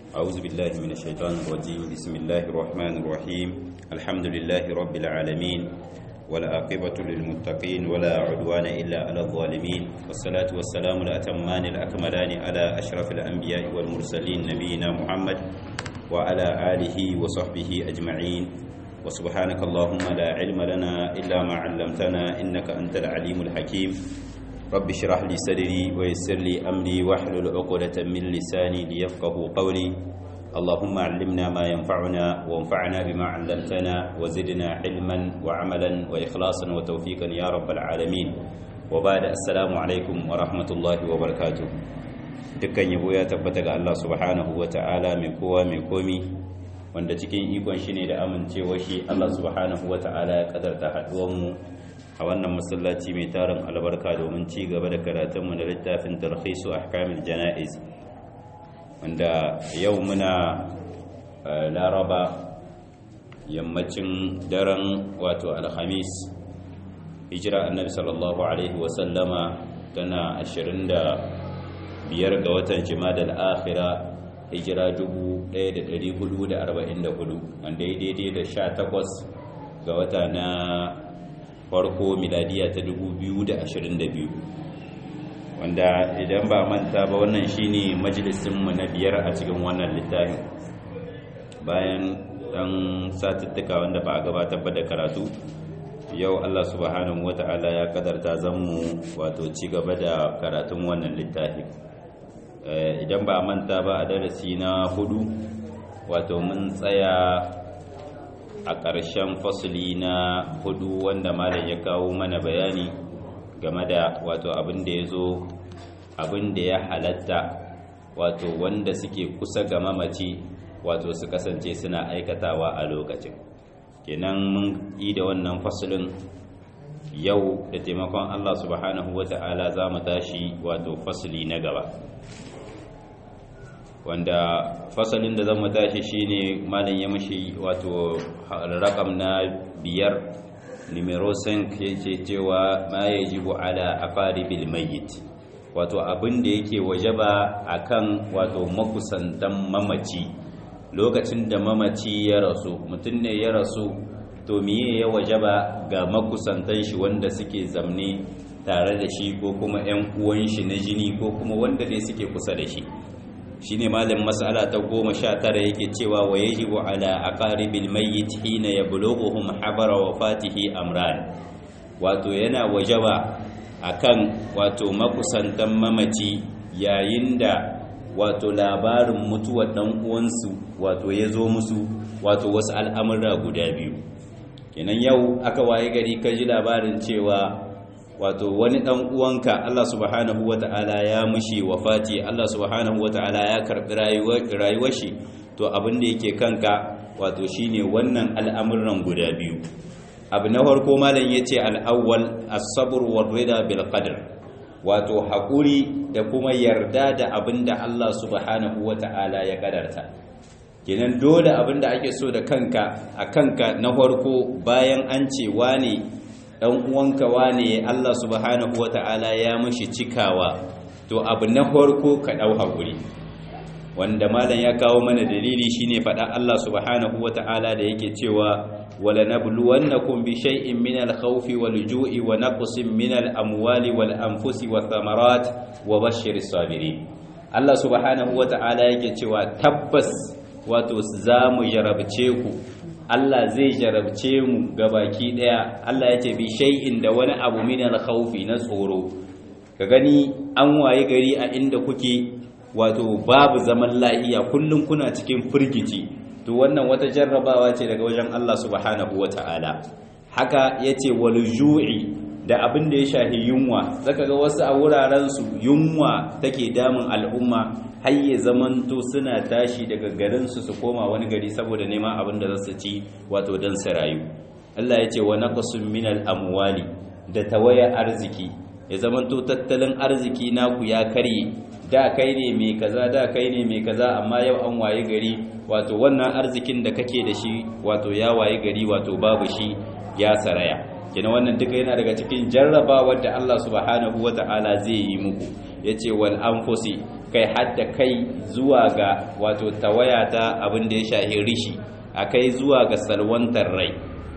أعوذ بالله من الشيطان الرجيم بسم الله الرحمن الرحيم الحمد لله رب العالمين والعاقبة للمتقين ولا عدوان إلا على الظالمين والصلاة والسلام الأتمان الأكملان على أشرف الأنبياء والمرسلين نبينا محمد وعلى آله وصحبه أجمعين وسبحانك اللهم لا علم لنا إلا ما علمتنا إنك أنت العليم الحكيم رب اشرح لي صدري ويسر لي أمري واحلل عقدة من لساني ليفقه قولي اللهم علمنا ما ينفعنا وانفعنا بما علمتنا وزدنا علما وعملا وإخلاصا وتوفيقا يا رب العالمين وبعد السلام عليكم ورحمة الله وبركاته dukkan yabo ya tabbata ga Allah subhanahu wa ta'ala mai kowa mai komi wanda cikin ikon shi ne da amincewa shi Allah subhanahu wa ta'ala ya kadarta haduwanmu a wannan masallaci mai tarin albarka domin ci gaba da karatunmu da littafin tarhisu ahkamil jana'iz wanda yau muna laraba yammacin daren wato alhamis hijira annabi sallallahu alaihi wasallama tana biyar ga watan jimadal akhira hijira 1444 wanda ya daidai da 18 ga wata na farko miladiya ta 2022 wanda idan ba manta ba wannan shine majalisinmu na biyar a cikin wannan littafin bayan dan satuttuka wanda ba a gabatar ba da karatu yau Allah subhanahu wata'ala ya kadarta zanmu wato ci gaba da karatun wannan littafin idan ba manta ba a darasi na hudu wato mun tsaya a ƙarshen fasuli na hudu wanda malam ya kawo mana bayani game da wato abin da ya zo abin da ya halatta wato wanda suke kusa ga mamaci wato su kasance suna aikatawa a lokacin kenan mun yi da wannan fasulin yau da taimakon Allah subhanahu wata'ala za mu tashi wato fasuli na gaba wanda fasalin da zama tashi shine malam ya mashi wato rakam na biyar numero 5 yake cewa ma yajibu ala aqaribil mayyit wato abin da yake wajaba akan wato makusantan mamaci lokacin da mamaci ya rasu mutum ne ya rasu to miye ya wajaba ga makusantan shi wanda suke zamne tare da shi ko kuma 'yan uwan shi na jini ko kuma wanda ne suke kusa da shi shine malam mas'ala ta goma sha tara yake cewa wa yajibu ala aqaribil mayyit hina yablughuhum habara wafatihi amran wato yana wajaba akan wato makusantan mamaci yayin da wato labarin mutuwar dan uwansu wato ya zo musu wato wasu al'amura guda biyu kenan yau aka waye gari ka ji labarin cewa wato wani dan uwanka Allah subhanahu wata'ala ya mushi wafati Allah subhanahu wata'ala ya karbi rayuwar shi to abin da yake kanka wato shine wannan al'amuran guda biyu abu na farko malam yace al-awwal as-sabr war-rida bil qadr wato hakuri da kuma yarda da abin da Allah subhanahu wata'ala ya kadarta kenan dole abin da ake so da kanka a kanka na farko bayan an ce wane dan uwanka wane Allah subhanahu wata'ala ya mashi cikawa to abu na farko ka dau hakuri wanda malam ya kawo mana dalili shine fada Allah subhanahu wata'ala da yake cewa wala nabluwannakum bi shay'in min al-khawfi wal-ju'i wa naqsin min al-amwali wal-anfusi wath-thamarat wa bashshiris sabirin Allah subhanahu wata'ala yake cewa tabbas wato zamu jarabce ku Allah zai jarabce mu baki daya Allah ya ce bi shay'in da wani abu min al-khawfi na tsoro ka gani an waye gari a inda kuke wato babu zaman lahiya kullum kuna cikin firgici to wannan wata jarrabawa ce daga wajen Allah subhanahu wata'ala haka yace wal ju'i da abin da ya shafi yunwa zaka ga wasu a wuraren su yunwa take damun al'umma har ya zamanto suna tashi daga garin su su koma wani gari saboda neman abin da za su ci wato dan su rayu Allah yace wa naqsun minal amwali da tawaya arziki ya zamanto tattalin arziki naku ya karye da kai ne mai kaza da kai ne mai kaza amma yau an waye gari wato wannan arzikin da kake da shi wato ya waye gari wato babu shi ya saraya kina wannan duka yana daga cikin jarrabawar da Allah subhanahu wata'ala zai yi muku yace wal anfusi kai hadda kai zuwa ga wato tawaya ta abin da ya shahi rishi akai zuwa ga salwantar rai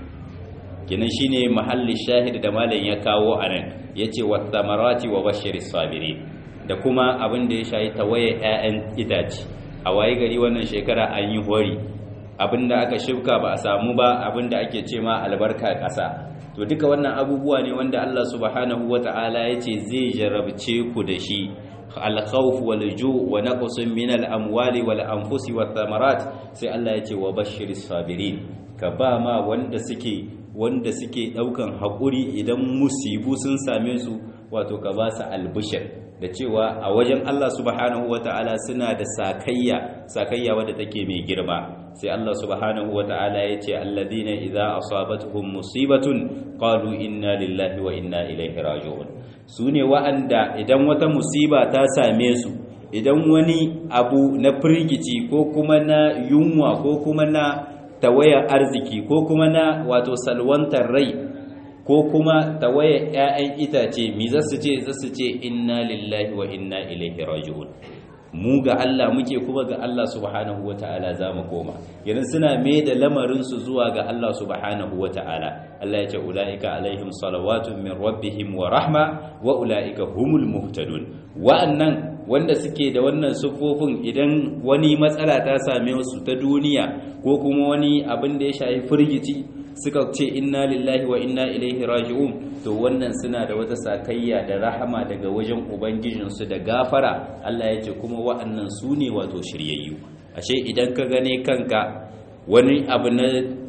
kinan shine mahalli shahid da malam ya kawo anan yace wattamarati wa bashiris sabirin da kuma abin da ya shahi tawaye ƴaƴan itace a waye gari wannan shekara an yi hori abinda aka shifka ba a samu ba abinda ake ce ma albarka ƙasa to duka wannan abubuwa ne wanda Allah subhanahu wata'ala yace zai jarabce ku da shi al-khawf wal ju' wa naqsun min al-amwali wal anfusi wath thamarat sai Allah yace wa bashiris sabirin ka ba ma wanda suke wanda suke daukan hakuri idan musibu sun same su wato ka ba su albishir da cewa a wajen Allah subhanahu wata'ala suna da sakayya sakayya wadda take mai girma sai Allah subhanahu wata'ala ya ce alladhina idza asabatuhum musibatun qalu inna lillahi wa inna ilaihi raji'un sune wa'anda idan wata musiba ta same su idan wani abu na firgici ko kuma na yunwa ko kuma na tawaya arziki ko kuma na wato salwantar rai ko kuma tawaye ‘ya'yan itace mi za su ce za su ce inna lillahi wa inna ilaihi raji'un mu ga Allah muke kuma ga Allah subhanahu wa ta'ala za mu koma yanzu suna mai da lamarinsu zuwa ga Allah subhanahu wa ta'ala Allah ya ce ula'ika alaihim salawatun min rabbihim wa rahma wa ula'ika humul muhtadun wa'annan wanda suke da wannan sufofin idan wani matsala ta same su ta duniya ko kuma wani abin da ya shafi firgici suka ce inna lillahi wa inna ilaihi raji'un to wannan suna da wata sakayya da rahama daga wajen ubangijinsu da gafara Allah ya ce kuma wa'annan su ne wato shiryayyu ashe idan ka gane kanka wani abu na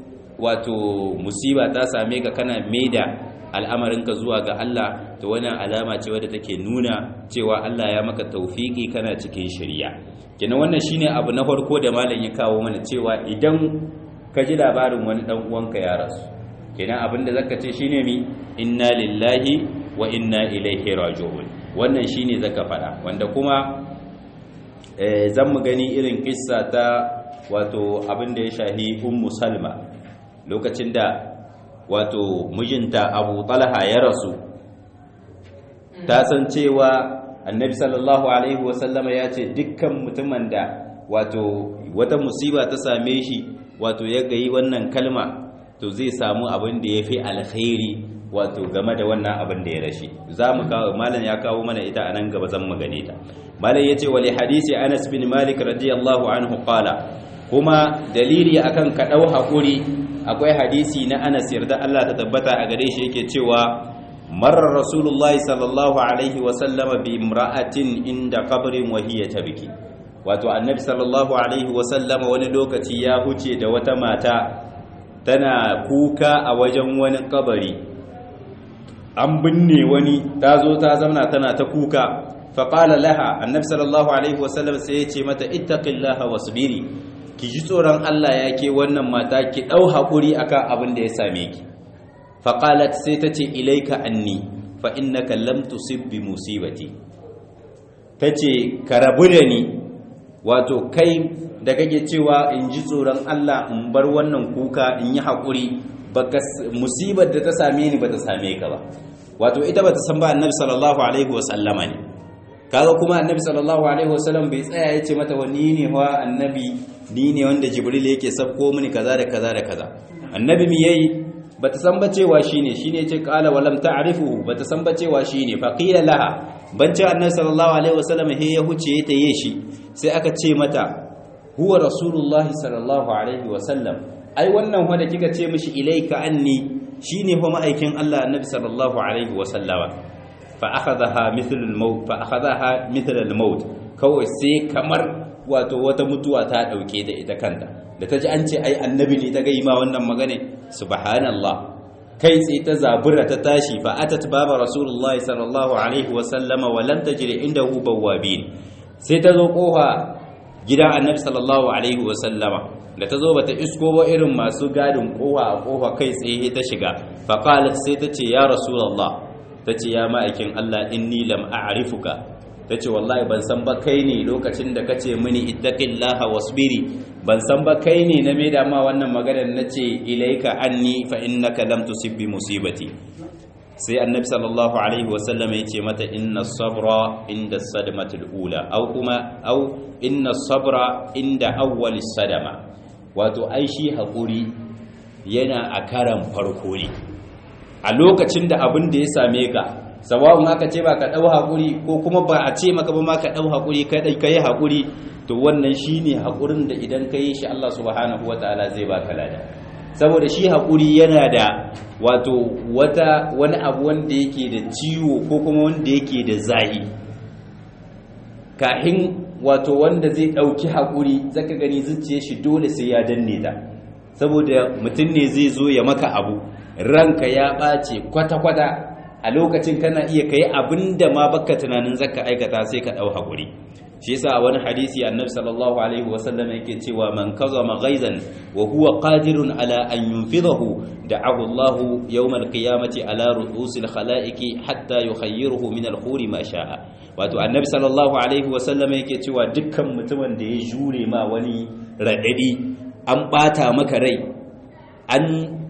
wato musiba ta same ka kana maida al'amarinka zuwa ga Allah to wannan alama ce wadda take nuna cewa Allah ya maka taufiki kana cikin shirya kenan wannan shine abu na farko da malam ya kawo mana cewa idan ka ji labarin wani dan uwanka ya rasu kenan abinda zaka ce shine mi inna lillahi wa inna ilaihi raji'un wannan shine zaka fada wanda kuma eh zan mu gani irin kissa ta wato abinda ya shahi ummu salma lokacin da wato mijinta abu talha ya rasu ta san cewa annabi sallallahu alaihi wasallama ya ce dukkan mutumin da wato wata musiba ta same shi wato ya gayi wannan kalma to zai samu abin da ya fi alkhairi wato game da wannan abin da ya rashi za mu kawo malam ya kawo mana ita a nan gaba zan mu gane ta malam ya ce wali hadisi anas bin malik radiyallahu anhu qala kuma dalili akan ka dau hakuri akwai hadisi na anas yarda Allah ta tabbata a gare shi yake cewa marar rasulullahi sallallahu alaihi wa sallama bi imra'atin inda qabrin wa hiya tabki wato annabi sallallahu alaihi wasallama wani lokaci ya huce da wata mata tana kuka a wajen wani kabari an binne wani ta zo ta zamana tana ta kuka faƙala laha annabi sallallahu alaihi wasallam sai ya ce mata ittaqillaha wasbiri ki ji tsoron Allah ya ke wannan mata ki ɗau haƙuri akan abin da ya same ki faƙalat sai ta ce ilaika anni fa innaka lam tusib bi musibati tace ka rabu da ni wato kai da kake cewa in ji tsoron Allah in bar wannan kuka in yi haƙuri baka musibar da ta same ni bata same ka ba wato ita bata san ba annabi sallallahu alaihi wasallama ne kaga kuma annabi sallallahu alaihi wasallam bai tsaya ya ce mata wani ne wa annabi ni ne wanda jibril yake sabko mini kaza da kaza da kaza annabi mi yayi bata san ba cewa shine shine yace qala wa lam ta'rifuhu bata san ba cewa shine fa qila laha bancin annabi sallallahu alaihi wasallam he ya huce ya taye shi sai aka ce mata huwa rasulullahi sallallahu alaihi wasallam ai wannan wanda kika ce mishi ilaika anni shine fa ma'aikin Allah annabi sallallahu alaihi wasallama fa akhadha mithl al-maut fa akhadha mithl al-maut kawai sai kamar wato wata mutuwa ta dauke da ita kanta da ta ji an ce ai annabi ne ta ga ma wannan magana subhanallah kai tsaye ta zabura ta tashi fa atat baba rasulullahi sallallahu alaihi wa sallama wa lam tajri indahu bawabin sai ta zo kofa gidan annabi sallallahu alaihi wa sallama da ta zo bata isko ba irin masu gadin kofa a kofa kai tsaye ta shiga fa qalat sai ta ce ya rasulullah ta ce ya ma'aikin Allah inni lam a'rifuka ta ce wallahi ban san ba kai ne lokacin da kace mini ittaqillaha wasbiri ban san ba kai ne na maida ma wannan maganar nace ilaika anni fa innaka lam tusib bi musibati sai annabi sallallahu alaihi wasallam ya ce mata inna sabra inda sadmatul ula au kuma au inna sabra inda awwal sadama wato ai shi haƙuri yana a karan farko ne a lokacin da abin da ya same ka sawa'un aka ce ba ka ɗau haƙuri ko kuma ba a ce maka ba ma ka ɗau haƙuri ka yi haƙuri to wannan shi ne haƙurin da idan ka yi shi Allah subhanahu wa ta'ala zai baka lada saboda shi haƙuri yana da wato wata wani abu wanda yake da ciwo ko kuma wanda yake da zahi kahin wato wanda zai ɗauki haƙuri zaka gani zuciya shi dole sai ya danne ta saboda mutum ne zai zo ya maka abu ranka ya ɓace kwata-kwata a lokacin kana iya kai abin da ma baka tunanin zaka aikata sai ka ɗau haƙuri shi yasa a wani hadisi annabi sallallahu alaihi wasallam yake cewa man kazama ghaizan wa huwa qadirun ala an yunfidahu da'ahu Allah yawm al-qiyamati ala ru'usil khalaiqi hatta yukhayyiruhu min al-khuri ma sha'a wato annabi sallallahu alaihi wasallam yake cewa dukkan mutumin da ya jure ma wani radadi an bata maka rai an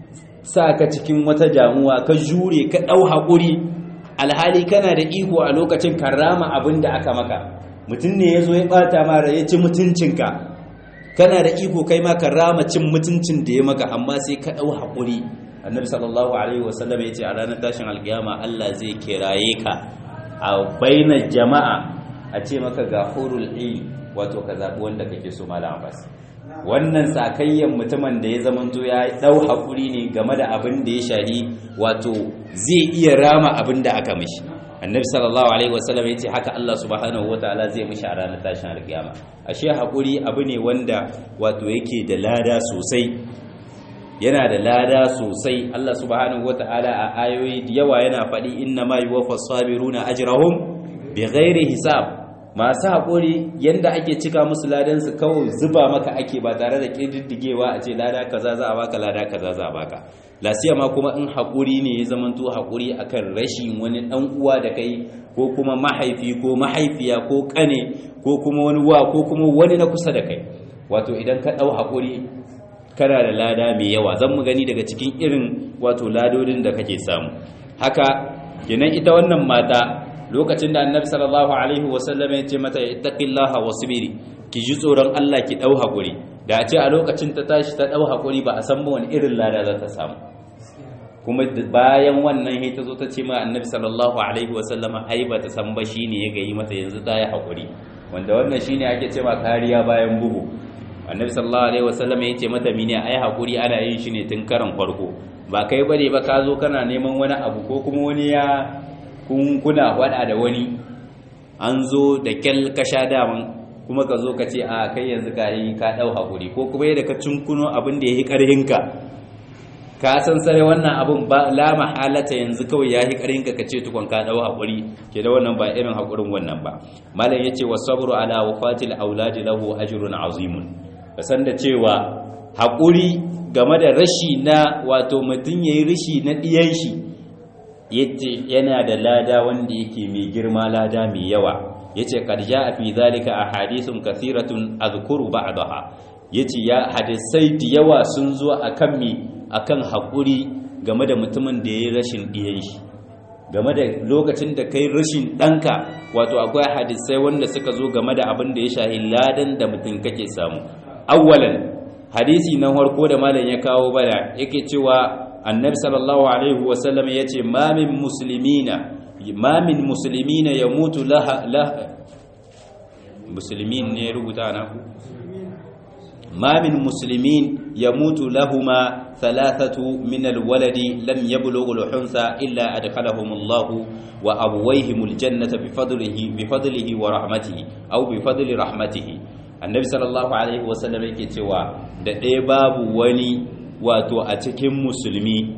sa ka cikin wata damuwa ka jure ka dau hakuri alhali kana da iko a lokacin karama abin da aka maka mutum ne ya zo ya bata mara ya ci mutuncinka kana da iko kai ma ka rama cin mutuncin da ya maka amma sai ka ɗau haƙuri annabi sallallahu alaihi wasallam ya ce a ranar tashin alƙiyama Allah zai kiraye ka a bainar jama'a a ce maka ga hurul ilm wato ka zaɓi wanda kake so malam abbas wannan sakayyan mutumin da ya zamanto ya ɗau haƙuri ne game da abin da ya shahi wato zai iya rama abin da aka mishi annabi sallallahu alaihi wasallam yace haka Allah subhanahu wataala zai mishi a ranar tashin alkiyama ashe hakuri abu ne wanda wato yake da lada sosai yana da lada sosai Allah subhanahu wataala a ayoyi da yawa yana faɗi inna ma yuwaffas sabiruna ajrahum bighairi hisab masu haƙuri yanda ake cika musu ladan su kawai zuba maka ake ba tare da ƙididdigewa a ce lada kaza za a baka lada kaza za a baka lasiya ma kuma in haƙuri ne ya zamanto haƙuri akan rashin wani ɗan uwa da kai ko kuma mahaifi ko mahaifiya ko ƙane ko kuma wani wa ko kuma wani na kusa da kai wato idan ka ɗau haƙuri kana da lada mai yawa zan mu gani daga cikin irin wato ladodin da kake samu haka kenan ita wannan mata lokacin da annabi sallallahu alaihi wasallam ya ce mata ittaqillaha wasbiri ki ji tsoron Allah ki dau hakuri da a ce a lokacin ta tashi ta dau hakuri ba a san ba wani irin lada za ta samu kuma bayan wannan ta zo ta ce ma annabi sallallahu alaihi wasallam ai ba ta san ba shine ya gayi mata yanzu ta yi hakuri wanda wannan shine ake cewa kariya bayan bugu annabi sallallahu alaihi wasallam ya ce mata mini ai hakuri ana yin shi ne tun karan farko ba kai bane ba ka zo kana neman wani abu ko kuma wani ya kun kuna wada da wani an zo da kyal ka sha daman kuma ka zo ka ce a kai yanzu ka yi ka dau hakuri ko kuma yadda ka cinkuno abin da ya yi karhinka ka san sare wannan abin ba la mahalata yanzu kawai ya yi karhinka ka ce tukun ka dau hakuri ke da wannan ba irin hakurin wannan ba malam yace wasabru ala wafatil auladi lahu ajrun azimun ka san da cewa hakuri game da rashi na wato mutum yayi rashi na diyan shi yace yana da lada wanda yake mai girma lada mai yawa yace qad jaa fi zalika ahadithun kathiratun azkuru ba'daha yace ya hadisai da yawa sun zo akan mi akan hakuri game da mutumin da yayi rashin diyan shi game da lokacin da kai rashin danka wato akwai hadisai wanda suka zo game da abin da ya shahi ladan da mutum kake samu awwalan hadisi na farko da malam ya kawo bana yake cewa annabi sallallahu alaihi wasallam ya ce mamin musulmina mamin musulmina ya mutu laha musulmin ne rubuta na ku mamin musulmin ya mutu lahuma thalathatu min alwaladi lam yablughu alhunsa illa adkhalahum Allah wa abwayhim aljannata bifadlihi bifadlihi wa rahmatihi aw bifadli rahmatihi annabi sallallahu alaihi wasallam yake cewa da ɗaya babu wani wato a cikin musulmi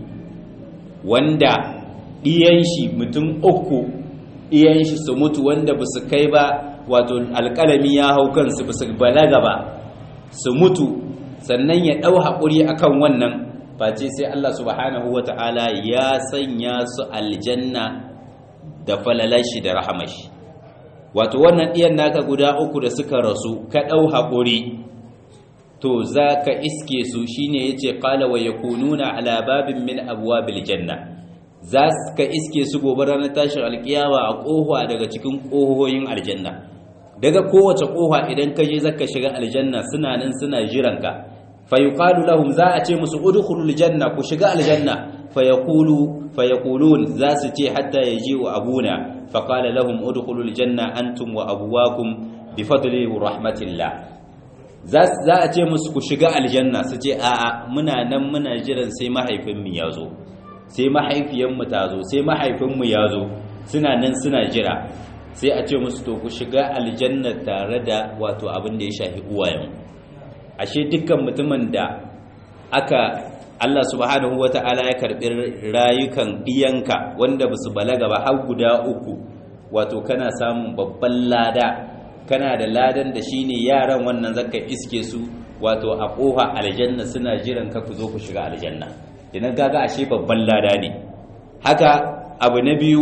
wanda ɗiyan shi mutum uku ɗiyan shi su mutu wanda ba su kai ba wato alƙalami ya hau kansu ba su balaga ba su mutu sannan ya ɗau haƙuri akan wannan face sai Allah subhanahu wa ta'ala ya sanya su aljanna da falalashi da rahamashi wato wannan ɗiyan naka guda uku da suka rasu ka ɗau haƙuri to za ka iske su shine ya ce ƙala wa ya kununa ala babin min abuwa janna za ka iske su gobe ranar tashin alkiyama a kofa daga cikin kohohin aljanna daga kowace kofa idan ka je zaka shiga aljanna suna nan suna jiranka fa yuqalu lahum za a ce musu udkhulul janna ku shiga aljanna fa yaqulu fa yaqulun za su ce hatta yaji'u abuna fa qala lahum udkhulul janna antum wa abwakum bi fadli rahmatillah za a ce musu ku shiga aljanna su ce a'a muna nan muna jiran sai mahaifinmu ya zo sai mahaifiyanmu ta zo sai mahaifinmu ya zo suna nan suna jira sai a ce musu to ku shiga aljanna tare da wato abin da ya shafi uwayen ashe dukkan mutumin da aka Allah subhanahu wata'ala ya karbi rayukan iyanka wanda ba su balaga ba har guda uku wato kana samun babban lada kana da ladan da shine yaran wannan zaka iske su wato a kofa aljanna suna jiran ka ku zo ku shiga aljanna idan kaga ashe babban lada ne haka abu na biyu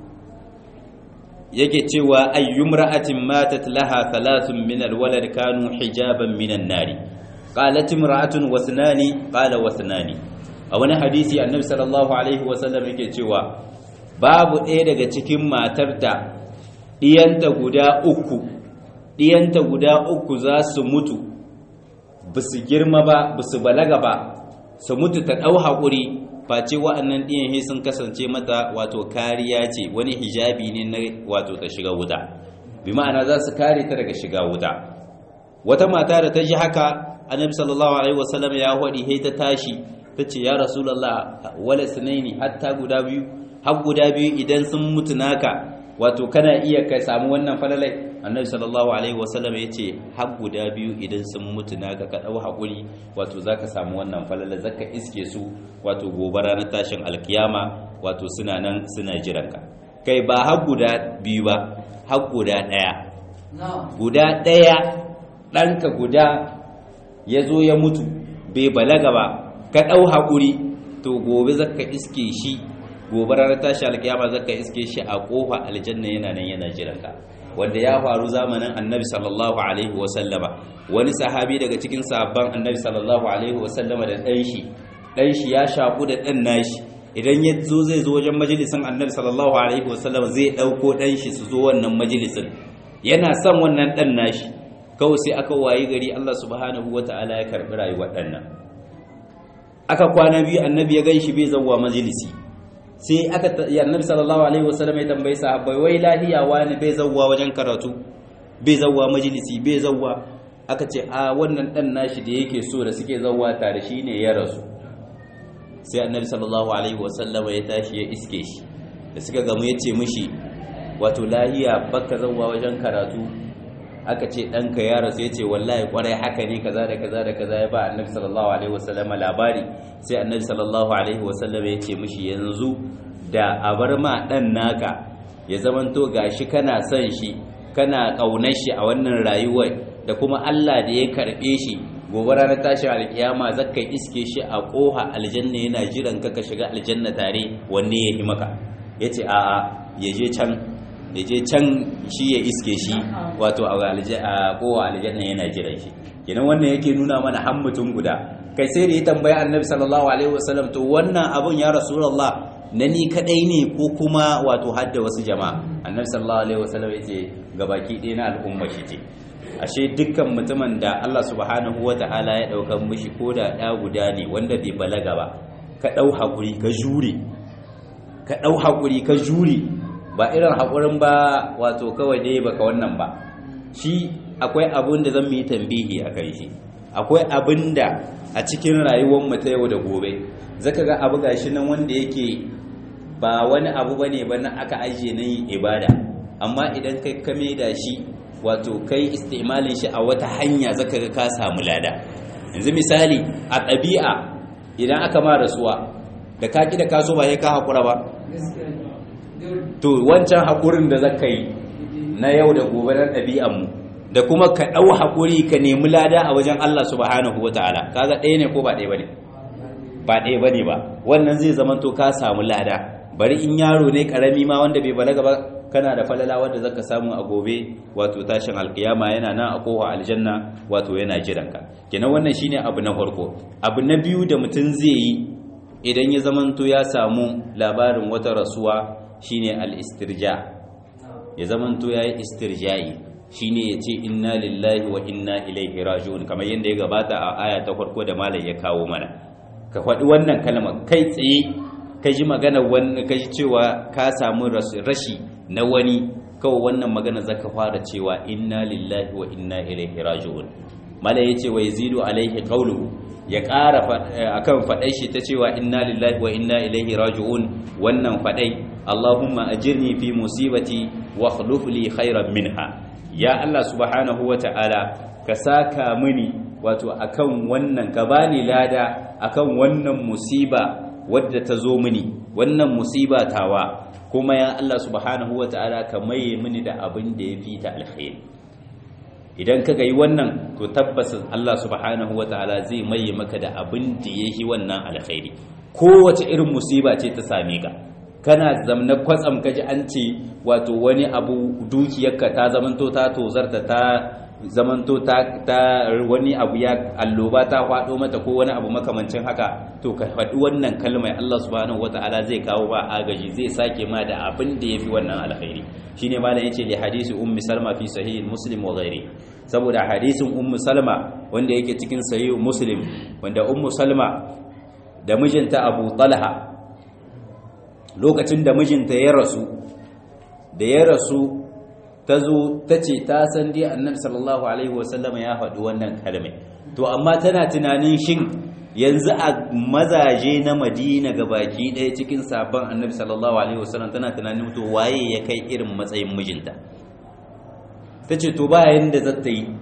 yake cewa ayyumra'atin matat laha thalathun min alwalad kanu hijaban minan nari qalat imra'atun wasnani qala wasnani a wani hadisi annabi sallallahu alaihi wasallam yake cewa babu ɗaya daga cikin matar da ɗiyanta guda uku ɗiyanta guda uku za su mutu ba su girma ba ba su balaga ba su mutu ta ɗau haƙuri face wa'annan ɗiyan he sun kasance mata wato kariya ce wani hijabi ne na wato ta shiga wuta bi ma'ana za su kare ta daga shiga wuta wata mata da ta ji haka annabi sallallahu alaihi wasallam ya hwadi he ta tashi ta ce ya rasulullah wala sunaini hatta guda biyu har guda biyu idan sun mutu naka wato kana iya ka samu wannan falalai annabi sallallahu alaihi wasallam ya ce har guda biyu idan sun mutu naka ka dau hakuri wato zaka samu wannan falalai zaka iske su wato gobe ranar tashin alkiyama wato suna nan suna jiranka kai ba har guda biyu ba har guda daya guda daya ɗanka guda ya zo ya mutu bai balaga ba ka ɗau haƙuri to gobe zaka iske shi gobe ranar tashi alkiyama zaka iske shi a ƙofa aljanna yana nan yana jiranka wanda ya faru zamanin annabi sallallahu alaihi wasallama wani sahabi daga cikin sahabban annabi sallallahu alaihi wasallama da ɗan shi ɗan shi ya shaku da ɗan nashi idan ya zo zai zo wajen majalisin annabi sallallahu alaihi wasallama zai ɗauko ɗan shi su zo wannan majalisin yana son wannan ɗan nashi kawai sai aka wayi gari Allah subhanahu wata'ala ya karɓi rayuwar ɗan nan aka kwana biyu annabi ya ganshi bai zawwa majalisi sai aka annabi sallallahu alaihi wasallam ya tambayi sahabbai wai lahiya wani bai zawwa wajen karatu bai zawwa majalisi bai zawwa aka ce a wannan dan nashi da yake so da suke zawwa tare shine ya rasu sai annabi sallallahu alaihi wasallam ya tashi ya iske shi da suka gamu ya ce mishi wato lahiya baka zawwa wajen karatu aka ce ɗanka ya rasu ya ce wallahi kwarai haka ne kaza da kaza da kaza ya ba annabi sallallahu alaihi wasallama labari sai annabi sallallahu alaihi wasallama ya ce mishi yanzu da a bar ma ɗan naka ya zamanto gashi kana son shi kana ƙaunar shi a wannan rayuwar da kuma Allah da ya karɓe shi gobe ranar tashin alkiyama zakka iske shi a ƙoha aljanna yana jiran ka ka shiga aljanna tare wanne ya yi maka yace a'a ya je can ya je can shi ya iske shi wato a kowa aljanna yana jiran shi kenan wannan yake nuna mana han mutum guda kai sai da ya tambaya annabi sallallahu alaihi wasallam to wannan abun ya rasulullah na ni kadai ne ko kuma wato hadda wasu jama'a annabi sallallahu alaihi wasallam yace gabaki ɗaya na al'umma shi ce ashe dukkan mutumin da Allah subhanahu wata'ala ya dauka mishi ko da ɗa guda ne wanda bai balaga ba ka ɗau hakuri ka jure ka ɗau hakuri ka jure ba irin haƙurin ba wato kawai dai baka wannan ba shi akwai abin da zan yi tambihi a kai shi akwai abin da a cikin rayuwar mu ta yau da gobe zaka ga abu gashi nan wanda yake ba wani abu bane ba na aka ajiye na yin ibada amma idan kai ka da shi wato kai istimalin shi a wata hanya zaka ga ka samu lada yanzu misali a ɗabi'a idan aka ma rasuwa da ka ki da kaso ba sai ka haƙura ba to wancan haƙurin da zaka yi na yau da gobe na ɗabi'anmu da kuma ka ɗau haƙuri ka nemi lada a wajen Allah subhanahu wata'ala kaga ɗaya ne ko ba ɗaya bane ba ɗaya bane ba wannan zai zama to ka samu lada bari in yaro ne karami ma wanda bai balaga ba kana da falala wanda zaka samu a gobe wato tashin alkiyama yana nan a kowa aljanna wato yana jiranka kenan wannan shine abu na farko abu na biyu da mutum zai yi idan ya zamanto ya samu labarin wata rasuwa shine al-istirja ya zamanto yayi istirja'i shine yace inna lillahi wa inna ilaihi raji'un kamar yadda ya gabata a aya ta farko da malam ya kawo mana ka faɗi wannan kalmar kai tsaye ka ji magana wani ka ji cewa ka samu rashi na wani kawai wannan magana zaka fara cewa inna lillahi wa inna ilaihi raji'un malam yace wa yazidu alaihi qawluhu ya ƙara akan faɗai shi ta cewa inna lillahi wa inna ilaihi raji'un wannan faɗai Allahumma ajirni fi musibati wa akhluf li khairan minha ya Allah subhanahu wa ta'ala ka saka mini wato akan wannan ka bani lada akan wannan musiba wadda ta zo mini wannan musiba tawa kuma ya Allah subhanahu wa ta'ala ka maye mini da abin da ya fi ta alkhairi idan ka yi wannan to tabbas Allah subhanahu wa ta'ala zai maye maka da abin da ya yi wannan alkhairi kowace irin musiba ce ta same ka kana zamna kwatsam kaji an ce wato wani abu dukiyarka ta zamanto ta tozarta ta zamanto ta, ta wani abu ya alloba ta kwado mata ko wani abu makamancin haka to ka faɗi wannan kalmar Allah subhanahu wataala zai kawo ba agaji zai sake ma da abin da yafi wannan alkhairi shine malam yace li hadisi ummi salma fi sahih muslim wa ghairi saboda hadisin ummu salma wanda yake cikin sahih muslim wanda ummu salma da mijinta abu talha lokacin da mijinta ya rasu da ya rasu ta zo ta ce ta san dai annabi sallallahu alaihi wasallama ya faɗi wannan kalmai to amma tana tunanin shin yanzu a mazaje na madina ga baki ɗaya cikin sabon annabi sallallahu alaihi wasallam tana tunanin to waye ya kai irin matsayin mijinta ta ce to ba yanda za ta yi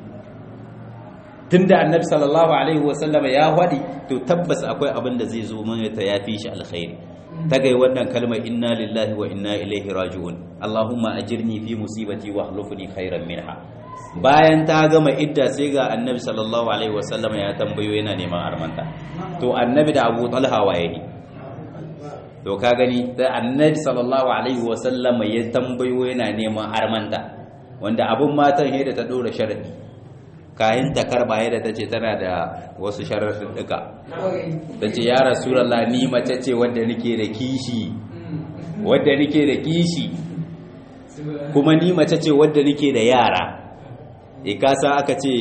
tunda annabi sallallahu alaihi wasallama ya faɗi to tabbas akwai abin da zai zo mana ta yafi shi alkhairi ta gai wannan kalmar inna lillahi wa inna ilaihi raji'un Allahumma ajirni fi musibati wa hlufni khairan minha bayan ta gama idda sai ga annabi sallallahu alaihi wasallam ya tambayo yana neman armanta to annabi da Abu Talha waye ne to ka gani da annabi sallallahu alaihi wasallam ya tambayo yana neman armanta wanda abun matan da ta dora sharadi kayan ta karba yadda ta ce tana da wasu sharaɗin duka ta ce ya rasulallah ni mace ce wadda nake da kishi wadda nake da kishi kuma ni mace ce wadda nake da yara e kasa aka ce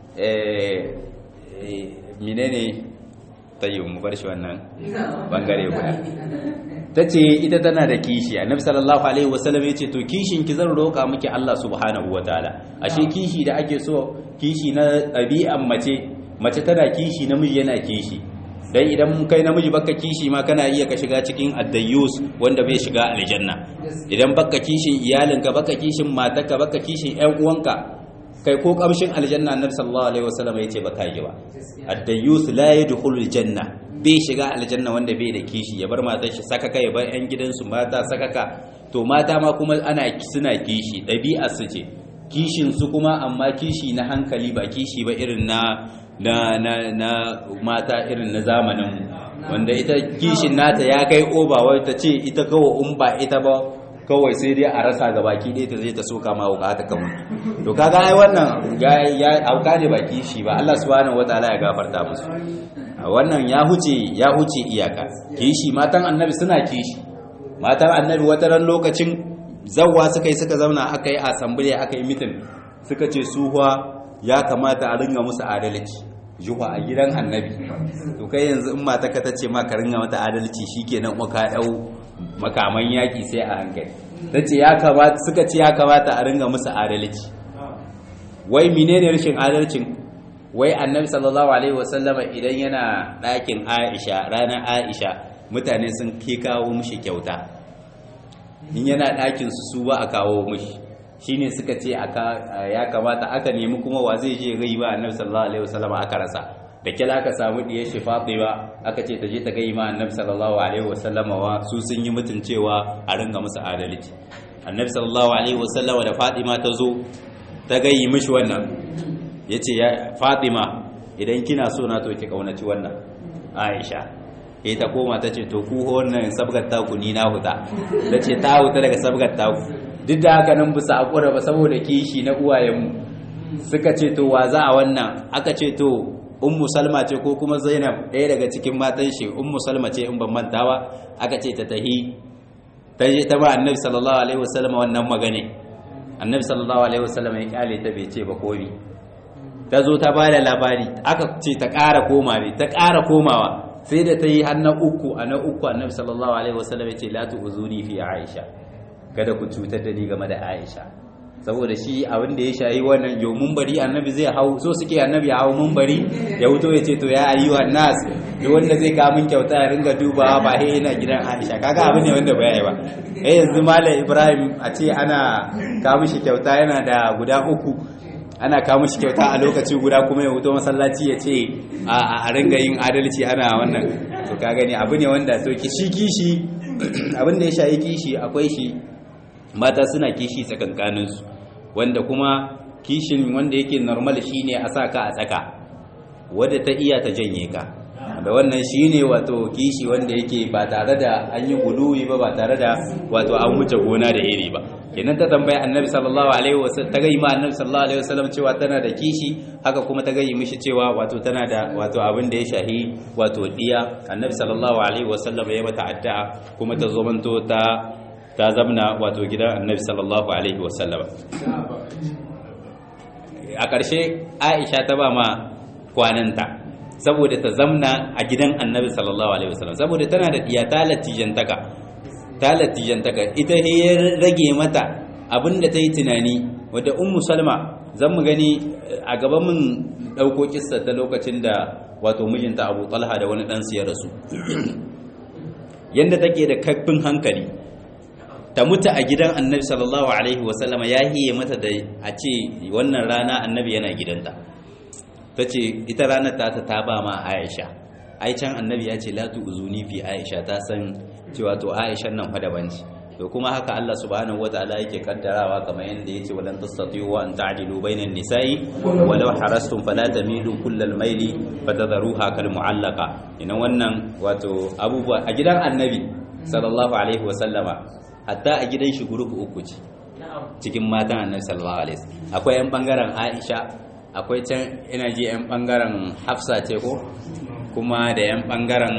menene ta yi mu bar shi wannan bangare guda ta ce ita tana da kishi annabi sallallahu alaihi wasallam ya ce to kishin ki zan roƙa miki Allah subhanahu wataala ashe kishi da ake so kishi na ɗabi'an mace mace tana kishi namiji yana kishi dan idan kai namiji baka kishi ma kana iya ka shiga cikin addayyus wanda bai shiga aljanna idan baka kishin iyalinka baka kishin matarka baka kishin ƴan uwanka kai ko kamshin aljanna annabi sallallahu alaihi wasallam yace baka yi ba addayyus la yadkhulul janna bai shiga aljanna wanda bai da kishi ya bar matar shi sakaka ya bar ƴan gidansu mata sakaka to mata ma kuma ana suna kishi ɗabi'ar su ce kishin su kuma amma kishi na hankali ba kishi ba irin na na na na mata irin na zamanin wanda ita kishin nata ya kai oba wai ta ce ita kawai in ba ita ba kawai sai dai a rasa ga baki ɗaya ta zai ta soka ma wuka ta kawo to kaga ai wannan ya auka ne ba kishi ba Allah subhanahu wataala ya gafarta musu wannan ya huce ya huce iyaka kishi matan annabi suna kishi matan annabi wata ran lokacin zawwa suka yi suka zauna aka yi assembly aka yi mitin suka ce suhuwa ya kamata a ringa musu adalci juwa a gidan annabi to kai yanzu in mata ka tace ma ka ringa mata adalci shikenan kuma ka dau makaman yaki sai a hankali tace ya kamata suka ce ya kamata a ringa musu adalci wai menene rashin adalcin wai annabi sallallahu alaihi wasallama idan yana ɗakin Aisha ranar Aisha mutane sun ke kawo mishi kyauta in yana ɗakin su su ba a kawo mishi shine suka ce ya kamata aka nemi kuma wa zai je gai ba annabi sallallahu alaihi wasallam aka rasa da kila aka samu diyar shi Fatima aka ce ta je ta gai ma annabi sallallahu alaihi wasallam wa su sun yi mutun cewa a ringa musu adalci annabi sallallahu alaihi wasallam da Fatima ta zo ta gai mishi wannan yace ya Fatima idan kina so na to ki kaunaci wannan Aisha eh ta koma ta ce to ku wannan sabgar taku ni na huta ta ce ta huta daga sabgar taku duk da haka nan bisa haƙura ba saboda kishi na uwayenmu suka ce to wa za a wannan aka ce to ummu salma ce ko kuma zainab ɗaya daga cikin matan shi ummu salma ce in ban mantawa aka ce ta tahi ta je ta ba annabi sallallahu alaihi wasallam wannan magane annabi sallallahu alaihi wasallam ya kyale ta bai ce ba komi ta zo ta ba da labari aka ce ta ƙara koma ne ta ƙara komawa sai da ta yi har na uku a na uku annabi sallallahu alaihi wasallam ya ce la tu'zuni fi aisha kada ku cutar da ni game da aisha saboda shi abin da ya shayi wannan yau bari annabi zai hau so suke annabi ya hau bari ya wuto ya ce to ya ayyuhan nas duk wanda zai kawo min kyauta ya ringa dubawa ba he yana gidan Aisha kaga abin ne wanda bai yi ba eh yanzu malam Ibrahim a ce ana kawo mishi kyauta yana da guda uku ana kawo mishi kyauta a lokaci guda kuma ya wuto masallaci ya ce a ringa yin adalci ana wannan to ka gani abu ne wanda to kishi kishi abin da ya shayi kishi akwai shi mata suna kishi tsakankaninsu wanda kuma kishin wanda yake normal shine a sa ka a tsaka wadda ta iya ta janye ka da wannan shine wato kishi wanda yake ba tare da an yi guluwi ba ba tare da wato an wuce gona da iri ba kenan ta tambayi annabi sallallahu alaihi wasallam ta gayi ma annabi sallallahu alaihi wasallam cewa tana da kishi haka kuma ta gayi mishi cewa wato tana da wato abin da ya shahi wato diya annabi sallallahu alaihi wasallam ya mata addu'a kuma ta zo manto ta ta zamna wato gidan annabi sallallahu alaihi wasallam a ƙarshe aisha ta ba ma kwananta saboda ta zamna a gidan annabi sallallahu alaihi wasallam saboda tana da diya ta latijantaka ta latijantaka ita he ya rage mata abinda ta yi tunani wadda ummu salma zan mu gani a gaban mun ɗauko kissa ta lokacin da wato mijinta abu talha da wani ɗansu ya rasu yadda take da kaifin hankali ta mutu a gidan annabi sallallahu alaihi wasallama ya hiye mata da a ce wannan rana annabi yana gidanta ta ce ita ranar ta ta ba ma aisha ai can annabi ya ce latu uzuni fi aisha ta san cewa to aisha nan fa daban ce to kuma haka Allah subhanahu wataala yake kaddarawa kamar yanda yace walan tastati'u an ta'dilu bainan nisa'i walau harastum fala tamilu kullal maili fatadharuha kal mu'allaqa ina wannan wato abubuwa a gidan annabi sallallahu alaihi wasallama hatta a gidan shi gurupu uku ce cikin matan annabi sallallahu alaihi wasallam akwai yan bangaren Aisha akwai can ina ji yan bangaren Hafsa ce ko kuma da yan bangaren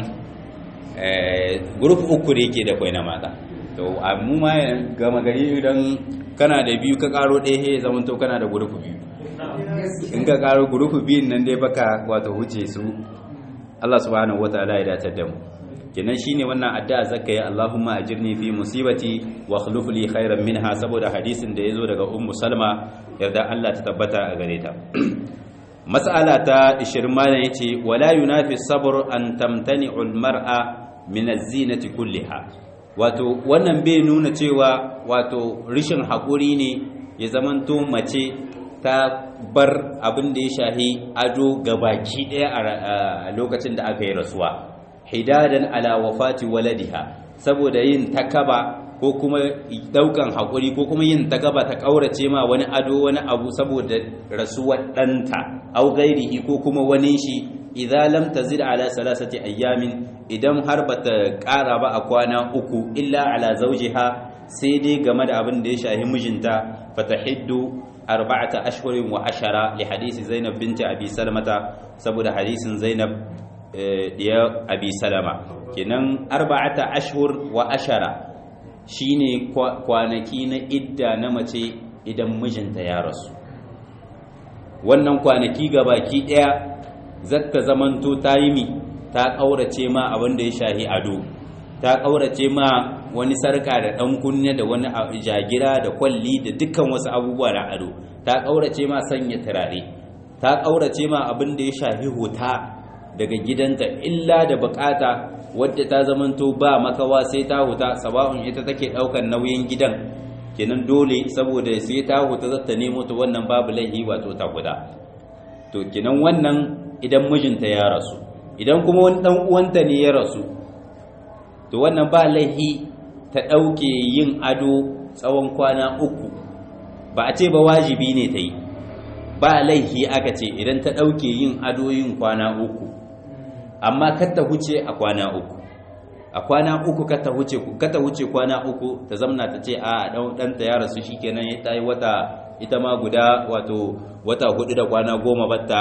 eh gurupu uku da yake da kwai na mata to mu ma gama gari idan kana da biyu ka karo ɗaya he zaman to kana da gurupu biyu in ka karo gurupu biyun nan dai baka wato huce su Allah subhanahu wataala ya datar da mu kenan shine wannan addu'a zakka ya Allahumma ajirni fi musibati wa akhlif li khairan minha saboda hadisin da yazo daga ummu salma yarda Allah ta tabbata a gare ta mas'ala ta 20 malan yace wala yunafi sabr an tamtani'u al-mar'a min az-zinati kulliha wato wannan bai nuna cewa wato rishin hakuri ne ya zamanto mace ta bar abin da ya shahi ado gabaki daya a lokacin da aka yi rasuwa hidadan ala wafati waladiha saboda yin takaba ko kuma daukan hakuri ko kuma yin takaba ta kaurace ma wani ado wani abu saboda rasuwar danta au gairihi ko kuma wani shi idza lam tazid ala salasati ayyamin idan har bata kara ba a kwana uku illa ala zawjiha sai dai game da abin da ya shahi mijinta fatahiddu arba'ata ashhurin wa ashara li hadisi zainab binti abi salmata saboda hadisin zainab diya abi salama kenan arba'ata ashhur wa ashara shine kwanaki na idda na mace idan mijinta ya rasu wannan kwanaki baki daya zata zamanto ta yi mi ta kaurace ma abin da ya shahi ado ta kaurace ma wani sarka da dan kunne da wani jagira da kwalli da dukkan wasu abubuwa na ado ta kaurace ma sanya turare ta kaurace ma abin da ya shahi hota daga gidanta illa da bukata wadda ta zamanto ba makawa sai ta huta sabahun ita take daukan nauyin gidan kenan dole saboda sai ta huta zata nemo ta wannan babu laihi wato ta guda to kenan wannan idan mijinta ya rasu idan kuma wani dan uwanta ne ya rasu to wannan ba laihi ta dauke yin ado tsawon kwana uku ba a ce ba wajibi ne ta yi ba laihi aka ce idan ta dauke yin ado yin kwana uku amma kata huce a kwana uku a kwana uku kata huce kata huce kwana uku ta zamna ta ce a dan ta ya rasu shikenan ya tayi wata ita ma guda wato wata hudu da kwana goma batta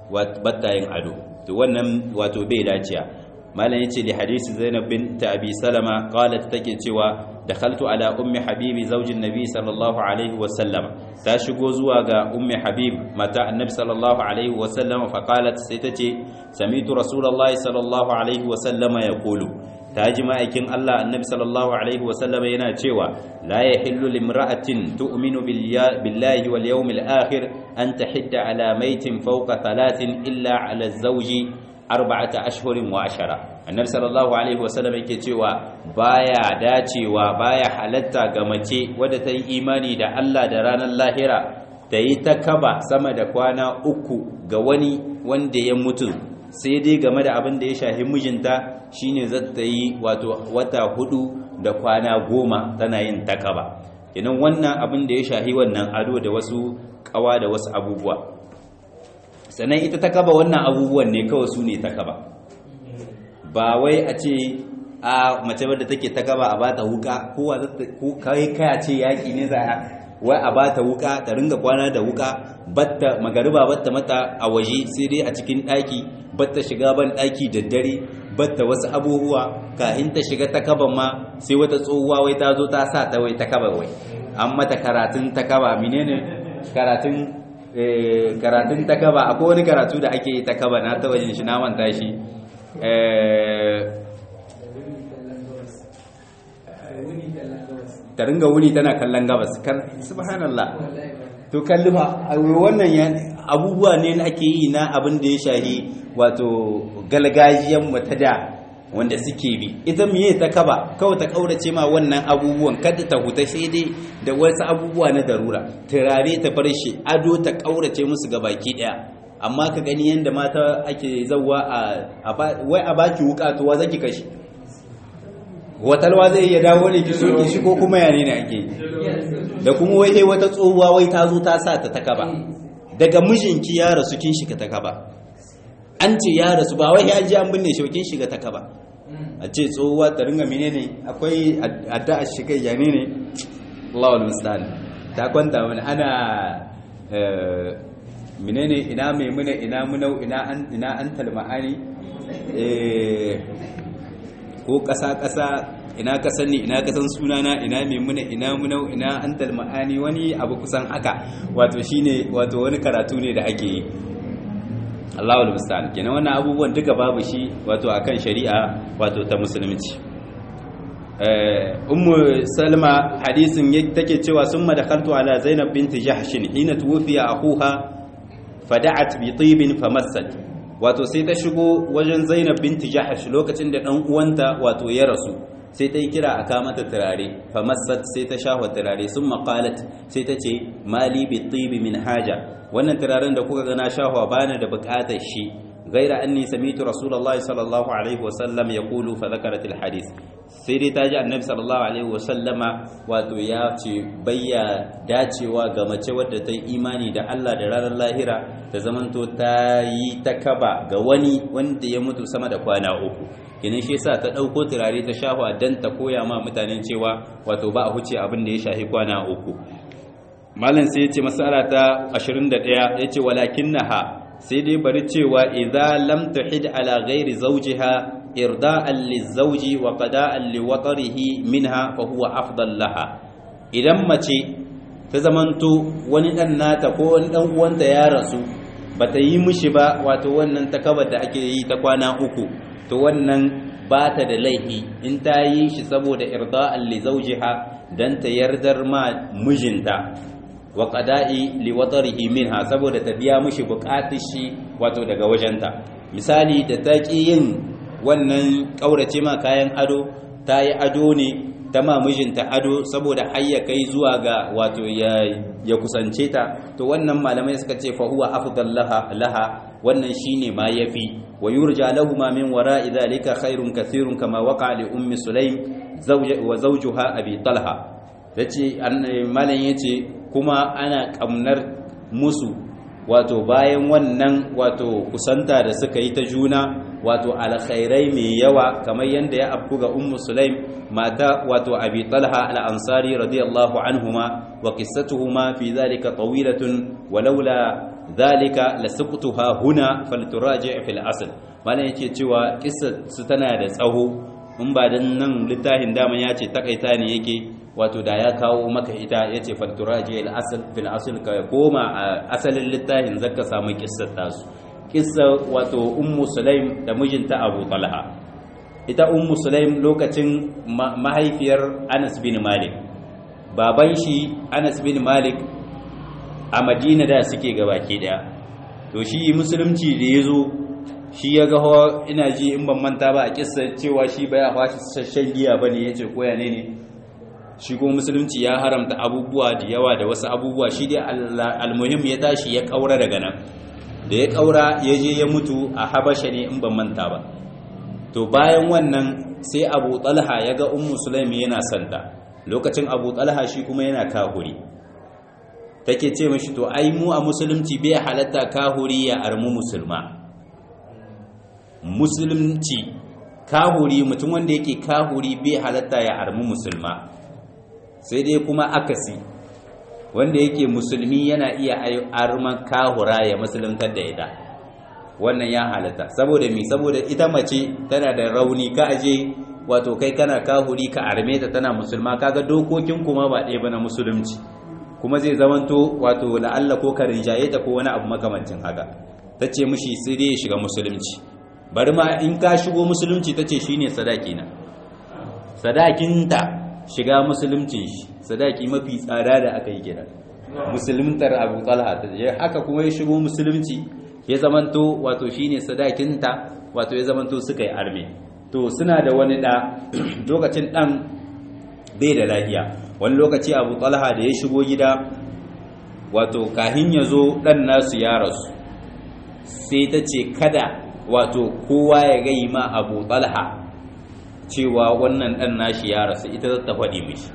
battayin ado to wannan wato bai daciya malam yace li hadisi zainab bint abi salama qalat take cewa dakhaltu ala ummi habibi zaujin nabi sallallahu alaihi wa sallam ta shigo zuwa ga ummi habib mata annabi sallallahu alaihi wa sallam fa qalat sai tace samitu rasulullahi sallallahu alaihi wa sallama yaqulu ta ji ma'aikin Allah annabi sallallahu alaihi wa sallama yana cewa la yahillu limra'atin tu'minu billahi wal yawmil akhir an tahidda ala maitin fawqa thalathin illa ala zawji arba'ata ashhurin wa ashara annabi sallallahu alaihi wasallam yake cewa baya dacewa baya halatta ga mace wadda ta yi imani da Allah da ranar lahira ta yi ta kaba sama da kwana uku ga wani wanda ya mutu sai dai game da abin da ya shahi mijinta shine za ta yi wato wata hudu da kwana goma tana yin takaba idan wannan abin da ya shahi wannan ado da wasu kawa da wasu abubuwa sannan ita ta kaba wannan abubuwan ne kawai su ne ta kaba ba wai a ce a mace wadda take ta kaba a bata wuka kowa kai kaya ce yaƙi ne za a wai a bata wuka ta ringa kwana da wuka batta magariba batta mata a waje sai dai a cikin ɗaki batta shiga ban ɗaki da dare batta wasu abubuwa kafin ta shiga ta kaba ma sai wata tsohuwa wai ta zo ta sa ta wai ta kaba wai an mata karatun ta kaba menene karatun karatun ta kaba akwai wani karatu da ake yi ta kaba na ta wajen shi na manta shi ta ringa wuni tana kallon gabas subhanallah to kalli fa wannan abubuwa ne ake yi na abin da ya shahi wato galgajiyan mata da wanda suke bi ita miye ta kaba kawai ta kaurace ma wannan abubuwan kada ta huta sai dai da wasu abubuwa na darura turare ta farshe ado ta kaurace musu ga baki daya amma ka gani yanda mata ake zawwa a wai a baki wuka to wa zaki kashi watalwa zai iya dawo ne ki soke shi ko kuma yane ne ake da kuma wai sai wata tsohuwa wai ta zo ta sa ta takaba daga mijinki ya rasu kin shiga takaba an ce ya rasu ba wai ya ji an binne shi kin shiga takaba a ce tsohuwa ta ringa menene akwai addu'a shiga yane ne Allahu musta'an ta kwanta wani ana menene ina maimuna ina munau ina an ina an talma'ani eh ko ƙasa-ƙasa ina kasan ni ina kasan sunana ina maimuna ina munau ina an talma'ani wani abu kusan haka wato shine wato wani karatu ne da ake yi Allahu musta'an kenan wannan abubuwan duka babu shi wato akan shari'a wato ta musulunci ummu salma hadisin take cewa summa dakhaltu ala zainab binti jahsh hina tuwfiya akuha fada'at bi tibin famassat wato sai ta shigo wajen zainab binti jahsh lokacin da dan uwanta wato ya rasu sai ta yi kira a kama ta turare famassat sai ta shahwa turare sun maƙalat sai ta ce mali bi tibi min haja wannan turaren da kuka gana shahwa bani da buƙatar shi gaira anni samitu rasulullahi sallallahu alaihi wasallam ya kulu fa zakarat alhadith sai dai ta ji annabi sallallahu alaihi wasallama wato ya ce bayya dacewa ga mace wadda ta yi imani da Allah da ranar lahira ta zamanto ta yi ta kaba ga wani wanda ya mutu sama da kwana uku kenan shi yasa ta dauko turare ta shafa dan ta koya ma mutanen cewa wato ba a huce abin da ya shafi kwana uku malam sai yace masala ta 21 yace walakinnaha sai dai bari cewa idza lam tuhid ala ghairi zawjiha irda'an lizawji wa qada'an liwatarihi minha fa huwa afdal laha idan mace ta zamanto wani dan nata ko wani dan uwanta ya rasu bata yi mishi ba wato wannan takabar da ake yi ta kwana uku to wannan ba ta da laifi in ta yi shi saboda irda'an li zawjiha dan ta yardar ma mijinta wa qada'i li watarihi minha saboda ta biya mishi bukatun shi wato daga wajenta misali da ta ki yin wannan kaurace ma kayan ado ta yi ado ne ta ma mijinta ado saboda har ya kai zuwa ga wato ya ya kusance ta to wannan malamai suka ce fa huwa afdal laha laha wannan shine ma yafi wa yurja lahu ma min wara'i dhalika khairun kathirun kama waqa li ummi sulaim wa zawjuha abi talha yace malam yace kuma ana kamnar musu wato bayan wannan wato kusanta da suka yi ta juna wato alkhairai mai yawa kamar yadda ya afku ga ummu sulaim mata wato abi talha al-ansari radiyallahu anhuma wa qissatuhuma fi dhalika tawilatun walaula zalika lasaqtuha huna falturaji' fil asl malan yake cewa kissa su tana da tsaho in ba dan nan littafin dama ya ce takaita ne yake wato da ya kawo maka ita yace falturaji' al asl fil asl ka koma a asalin littafin zaka samu kissar tasu kissa wato ummu sulaim da mijinta abu talha ita ummu sulaim lokacin mahaifiyar anas bin malik baban shi anas bin malik a madina da suke gabaki daya to shi musulunci da ya zo shi ya ga hawa ina ji in ban manta ba a kissa cewa shi baya fashi sashen giya bane yace koya ne ne shi kuma musulunci ya haramta abubuwa da yawa da wasu abubuwa shi dai almuhim ya tashi ya kaura daga nan da ya kaura ya je ya mutu a habasha ne in ban manta ba to bayan wannan sai abu talha ya ga ummu sulaimi yana santa lokacin abu talha shi kuma yana kahuri take ce mashi to ai mu a musulunci bai halatta kahuri ya armu musulma musulunci kahuri mutum wanda yake kahuri bai halatta ya armu musulma sai dai kuma akasi wanda yake musulmi yana iya arman kahura ya musuluntar da ita wannan ya halatta saboda mi saboda ita mace tana da rauni ka aje wato kai kana kahuri ka arme ta tana musulma kaga dokokin kuma ba ɗaya ba na musulunci kuma zai zamanto wato la'alla ko ka rinjaye ta ko wani abu makamancin haka ta ce mishi sai dai ya shiga musulunci bari ma in ka shigo musulunci ta ce shine sadaki na sadakinta shiga musulunci shi sadaki mafi tsada da aka yi kenan musuluntar abu talha ta je haka kuma ya shigo musulunci ya zamanto wato shine sadakinta wato ya zamanto suka yi arme to suna da wani da lokacin dan bai da lafiya wani lokaci abu talha da ya shigo gida wato kahin ya zo dan nasu ya rasu sai ta ce kada wato kowa ya gai ma abu talha cewa wannan dan nashi ya rasu ita za ta faɗi mishi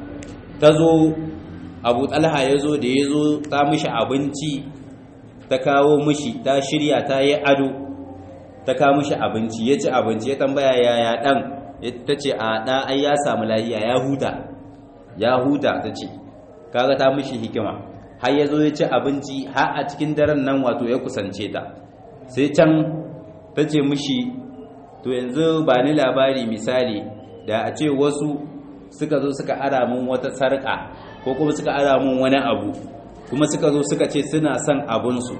ta zo abu talha ya zo da ya zo ta mishi abinci ta kawo mishi ta shirya ta yi ado ta kawo mishi abinci ya ci abinci ya tambaya yaya dan ta ce a ɗa ai ya samu lahiya ya huta ya huta ta ce kaga ta mishi hikima har ya zo ya ci abinci har a cikin daren nan wato ya kusance ta sai can ta ce mishi to yanzu ba ni labari misali da a ce wasu suka zo suka ara mun wata sarƙa ko kuma suka ara mun wani abu kuma suka zo suka ce suna son abunsu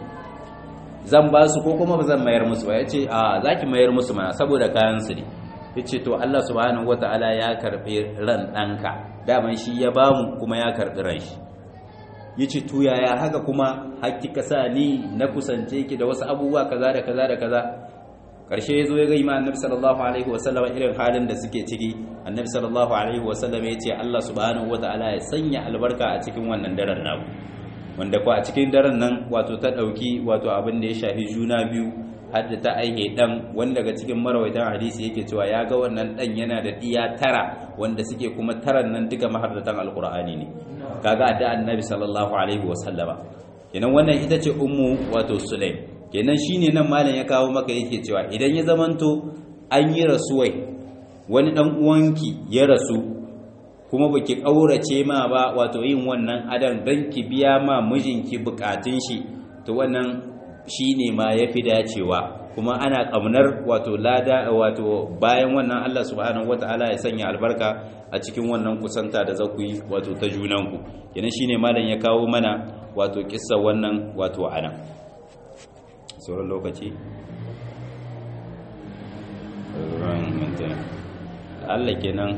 zan ba su ko kuma ba zan mayar musu ba ya ce a za ki mayar musu mana saboda kayansu ne ya ce to Allah subhanahu wa ta'ala ya karɓi ran ɗanka daman shi ya ba mu kuma ya karɓi ran shi ya ce to yaya haka kuma haƙƙi ka sa ni na kusance ki da wasu abubuwa kaza da kaza da kaza ƙarshe ya zo ya ga ima annabi sallallahu alaihi wasallam irin halin da suke ciki annabi sallallahu alaihi wasallam ya ce Allah subhanahu wa ta'ala ya sanya albarka a cikin wannan daren naku wanda ko a cikin daren nan wato ta ɗauki wato abin da ya shafi juna biyu har da ta aihe ɗan wanda daga cikin marawaitan hadisi yake cewa ya ga wannan ɗan yana da ɗiya tara wanda suke kuma taran nan duka mahardatan alkur'ani ne kaga da annabi sallallahu alaihi wa sallama kenan wannan ita ce ummu wato sulaim kenan shine nan malam ya kawo maka yake cewa idan ya zamanto an yi rasuwai wani dan uwanki ya rasu kuma baki kaurace ma ba wato yin wannan adan dan ki biya ma mijinki bukatun shi to wannan shine ma yafi dacewa kuma ana kamnar wato lada wato bayan wannan Allah subhanahu wataala ya sanya albarka a cikin wannan kusanta da za ku yi wato ta junanku kenan shine malam ya kawo mana wato kissa wannan wato ana sauran lokaci Allah kenan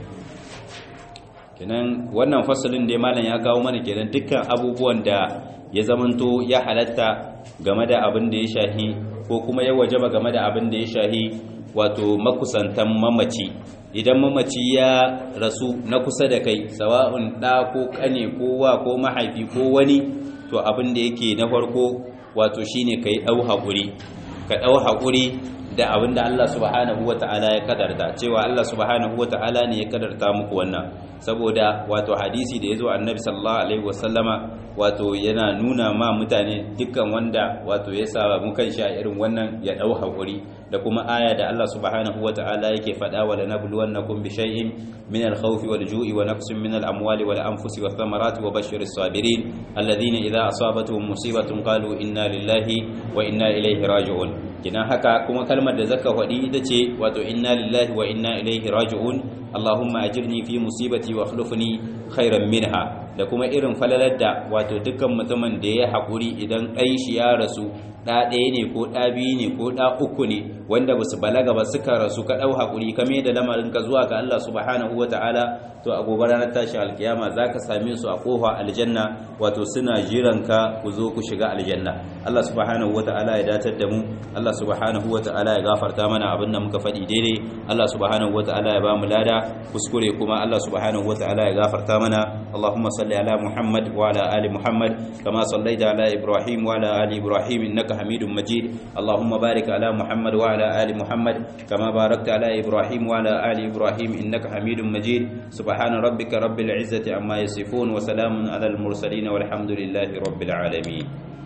kenan wannan fasalin da malam ya kawo mana kenan dukkan abubuwan da ya zamanto ya halatta game da abin da ya shahi ko kuma ya wajaba game da abin da ya shahi wato makusantan mamaci idan mamaci ya rasu na kusa da kai sawa'un ɗa ko ƙane ko wa ko mahaifi ko wani to abin da yake na farko wato shine ka yi ɗau haƙuri ka ɗau haƙuri da abin da Allah subhanahu wa ta'ala ya kadarta cewa Allah subhanahu wa ta'ala ne ya kadarta muku wannan saboda wato hadisi da yazo annabi sallallahu alaihi wasallama wato yana nuna ma mutane dukkan wanda wato ya saba mu kan sha irin wannan ya dau hakuri da kuma aya da Allah subhanahu wataala yake faɗa wa lanabluwannakum bi shay'in min al-khawf wal-ju'i wa naqsin min al-amwali wal-anfusi wath-thamarati wa bashshiris sabirin alladhina idha asabatuhum musibatun qalu inna lillahi wa inna ilayhi raji'un kina haka kuma kalmar da zaka faɗi ita ce wato inna lillahi wa inna ilayhi raji'un Allahumma ajirni fi musibati wa akhlifni khairan minha da kuma irin falalar da wato dukkan mutumin da ya haƙuri idan ɗan shi ya rasu ɗa ɗaya ne ko ɗa biyu ne ko ɗa uku ne wanda ba su balaga ba suka rasu ka ɗau haƙuri ka mai da lamarin ka zuwa ga Allah subhanahu wata'ala to a gobe ranar tashi alkiyama za ka same su a ƙofa aljanna wato suna jiran ka ku zo ku shiga aljanna Allah subhanahu wata'ala ya datar da mu Allah subhanahu wata'ala ya gafarta mana abin da muka faɗi daidai Allah subhanahu wata'ala ya ba mu lada kuskure kuma Allah subhanahu wata'ala ya gafarta mana Allahumma salli ala Muhammad wa ala ali Muhammad kama sallaita ala Ibrahim wa ala ali Ibrahim innaka Hamidum Majid Allahumma barik ala Muhammad wa ala ali Muhammad kama barakta ala Ibrahim wa ala ali Ibrahim innaka Hamidum Majid subhana rabbika rabbil izzati amma yasifun wa salamun ala al mursalin walhamdulillahi rabbil alamin